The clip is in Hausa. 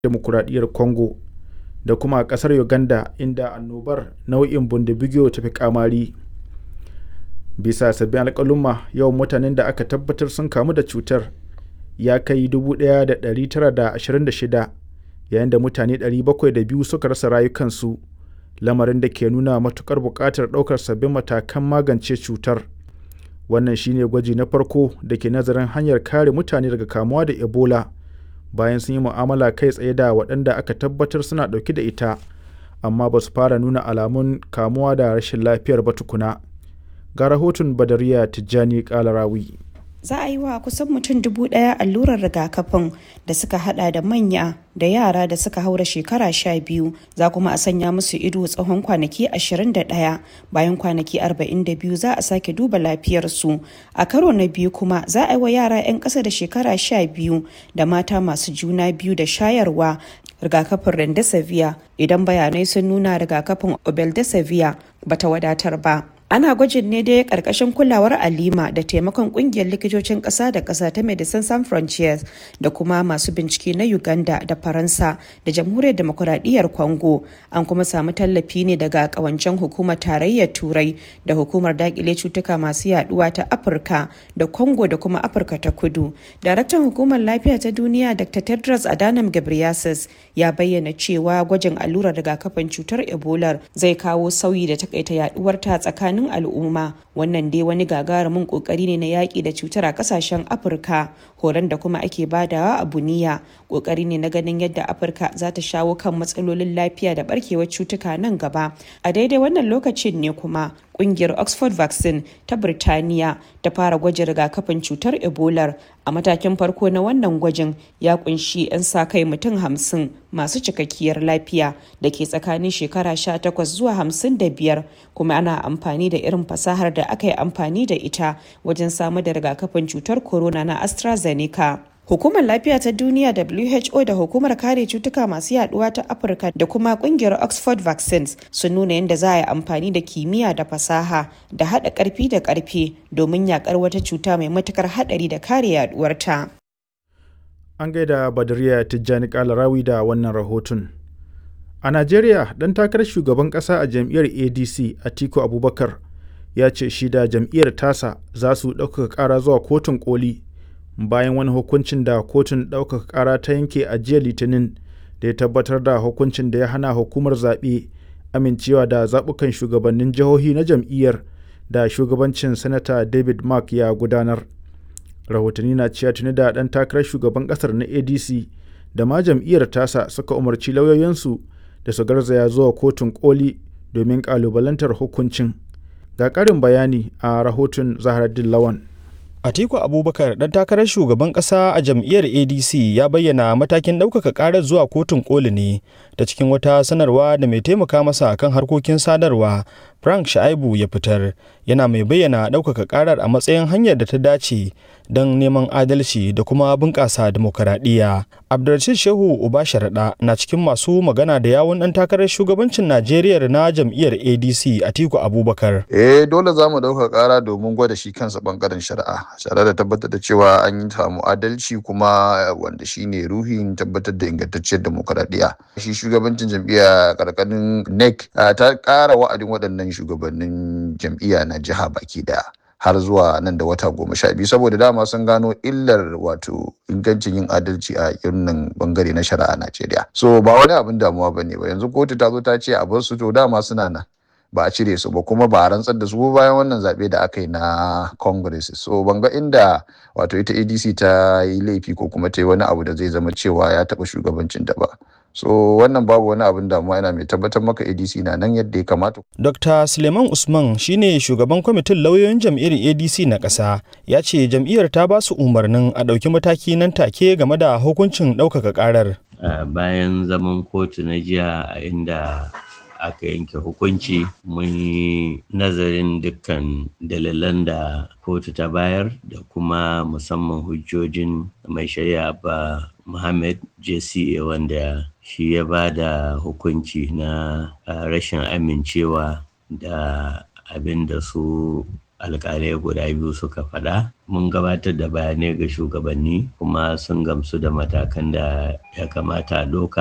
demokuraɗiyyar congo da kuma a ƙasar uganda inda annobar nau'in bundibugyo ta fi kamari bisa sabbin alƙaluma yawan mutanen da aka tabbatar sun kamu da cutar ya kai 1,926 yayin da mutane 702 suka rasa rayukansu lamarin da ke nuna matukar buƙatar ɗaukar sabbin matakan magance cutar wannan shine gwaji na farko da ke nazarin hanyar kare mutane daga kamuwa da ebola bayan sun yi mu'amala kai tsaye da waɗanda aka tabbatar suna ɗauke da ita amma ba su fara nuna alamun kamuwa da rashin lafiyar ba tukuna ga rahoton badariya tijjani kalarawi za a yi wa kusan mutum dubu ɗaya allurar rigakafin da suka hada da manya da yara da suka haura shekara sha biyu za kuma a sanya musu ido tsawon kwanaki 21 bayan kwanaki 42 za a sake duba lafiyarsu a karo na biyu kuma za a yi wa yara 'yan ƙasa da shekara sha biyu da mata masu juna biyu da shayarwa rigakafin rendesivir idan bayanai sun nuna rigakafin obeldesivir bata wadatar ba ana gwajin ne dai karkashin kulawar alima da taimakon kungiyar likitocin kasa da kasa ta medecines sans frontiers da kuma masu bincike na uganda da faransa da jamhuriyar demokuraɗiyyar congo an kuma samu tallafi ne daga kawancen hukumar tarayyar turai da hukumar dakile cutuka masu yaduwa ta afirka da congo da kuma afirka ta kudu daraktan hukumar lafiya ta duniya dr tedros adhanom ghebreyesus ya bayyana cewa gwajin allurar rigakafin cutar ebola zai kawo sauyi da takaita yaduwar ta tsakanin tsakanin al'umma wannan dai wani gagarumin kokari ne na yaƙi da cutar a ƙasashen afirka horon da kuma ake badawa a buniya kokari ne na ganin yadda afirka za ta shawo kan matsalolin lafiya da barkewar cutuka nan gaba a daidai wannan lokacin ne kuma kungiyar oxford vaccine ta birtaniya ta fara gwajin rigakafin cutar ebola a matakin farko na wannan gwajin ya kunshi 'yan sa kai mutum hamsin masu cikakkiyar lafiya da ke tsakanin shekara 18 zuwa 55 kuma ana amfani da irin fasahar da aka yi amfani da ita wajen samar da rigakafin cutar corona na astrazeneca Hukumar Lafiya ta Duniya WHO da Hukumar Kare Cutuka Masu Yaduwa ta Afirka da kuma kungiyar Oxford Vaccines sun nuna yadda za a yi amfani da kimiyya da fasaha da haɗa ƙarfi da ƙarfe domin yakar wata cuta mai matukar haɗari da kare yaduwarta. An gaida Badariya Tijjani Kalarawi da wannan rahoton. A Najeriya, ɗan takarar shugaban ƙasa a jam'iyyar ADC Atiku Abubakar ya ce shi da jam'iyyar tasa za su ɗaukaka ƙara zuwa kotun koli bayan wani hukuncin da kotun ɗaukaka ƙara ta yanke a jiya litinin da ya tabbatar da hukuncin da ya hana hukumar zaɓe amincewa da zaɓukan shugabannin jihohi na jam'iyyar da shugabancin sanata david mark ya gudanar rahotanni na cewa tuni da ɗan takarar shugaban ƙasar na adc da ma jam'iyyar tasa suka umarci lauyoyinsu da su garzaya zuwa kotun koli domin ƙalubalantar hukuncin ga ƙarin bayani a rahoton zaharaddin lawan Atiku Abubakar dan takarar shugaban kasa a jam'iyyar ADC ya bayyana matakin ɗaukaka ƙarar zuwa kotun koli ne ta cikin wata sanarwa da mai taimaka masa kan harkokin sadarwa Frank Shaibu ya fitar yana mai bayyana ɗaukaka ƙarar a matsayin hanyar da ta dace don neman adalci da kuma bunƙasa demokaradiyya. Abdulrashid Shehu Uba Sharaɗa na cikin masu magana da yawun ɗan takarar shugabancin Najeriya na jam'iyyar ADC Atiku Abubakar. Eh dole za mu ɗauka ƙara domin gwada shi kansa ɓangaren shari'a. Shari'a da tabbatar da cewa an yi samu adalci kuma wanda shi ne ruhin tabbatar da ingantacciyar demokaradiyya. Shi shugabancin jam'iyya ƙarƙarin NEC ta ƙara wa'adin waɗannan shugabannin jam'iyya na jiha baki daya har zuwa nan da wata goma sha biyu saboda dama sun gano illar wato ingancin yin adalci a irin bangare na shari'a Najeriya. So ba wani abin damuwa ba ne ba yanzu kotu ta zo ta ce a bar su to dama suna nan ba a cire su ba kuma ba a rantsar da su bayan wannan zaɓe da aka yi na congress so ban ga inda wato ita adc ta yi laifi ko kuma ta yi wani abu da zai zama cewa ya taɓa shugabancin da ba so wannan babu wani abin damuwa yana mai tabbatar maka adc na nan yadda ya kamata dr suleiman usman shine shugaban kwamitin lauyoyin jam'iyyar adc na ƙasa ya ce jam'iyyar ta ba su umarnin a ɗauki mataki nan take game da hukuncin ɗaukaka ƙarar bayan zaman kotu na jiya a inda aka yanke hukunci mun yi nazarin dukkan dalilan da kotu ta bayar da kuma musamman hujjojin mai shari'a ba Muhammad JCA wanda shi ya ba da hukunci na rashin amincewa da abin da su alkalai guda biyu suka faɗa mun gabatar da bayanai ga shugabanni kuma sun gamsu da matakan da ya kamata a ɗauka